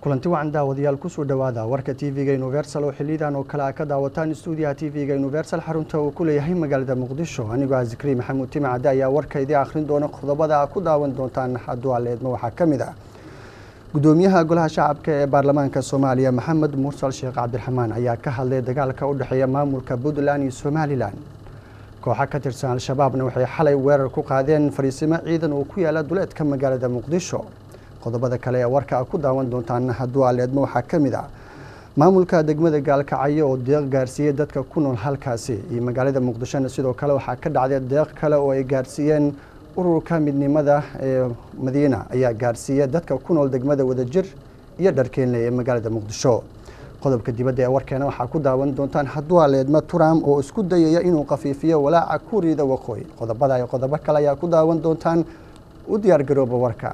kulanti wacan daawadayaal kusoo dhowaada warka tv-ga universal oo xiliyadan oo kale a ka daawataan stuudiyaha tv-ga universal xarunta uu ku leeyahay magaalada muqdisho anigoo ah zikri maxamuud timacade ayaa warka idii akhrin doona qodobada a ku daawan doontaan hadduu aleedma waxaa ka mid ah gudoomiyaha golaha shacabka ee baarlamaanka soomaaliya maxamed mursal sheekh cabdiraxmaan ayaa ka hadlay dagaalka u dhexeeya maamulka puntland iyo somalilan kooxa ka tirsan al-shabaabna waxay xalay weerar ku qaadeen fariisimo ciidan oo ku yaala duleedka magaalada muqdisho qodobada kale ee warka a ku daawan doontaan hadduu aleedmo waxaa ka mid ah maamulka degmada gaalkacyo oo deeq gaarsiiyey dadka ku nool halkaasi iyo magaalada muqdishona sidoo kale waxaa ka dhacday deeq kale oo ay gaarsiiyeen ururka midnimada ee madiina ayaa gaarsiiya dadka ku nool degmada wadajir iyo dharkeenle ee magaalada muqdisho qodobka dibadda ee warkeena waxaa ku daawan doontaan hadduu aleedmo trump oo isku dayaya inuu khafiifiyo walaaca kuuriyada waqooyi qodobada iyo qodobo kale ayaa ku daawan doontaan u diyaar garooba warka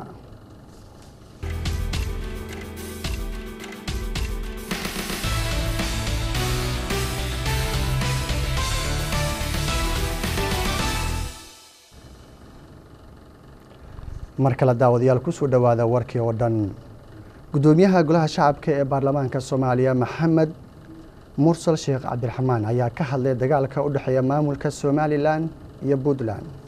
mar kale daawadayaal kusoo dhowaada warkii oo dhan gudoomiyaha golaha shacabka ee baarlamaanka soomaaliya maxamed mursal sheekh cabdiraxmaan ayaa ka hadlay dagaalka u dhexeeya maamulka somalilan iyo puntland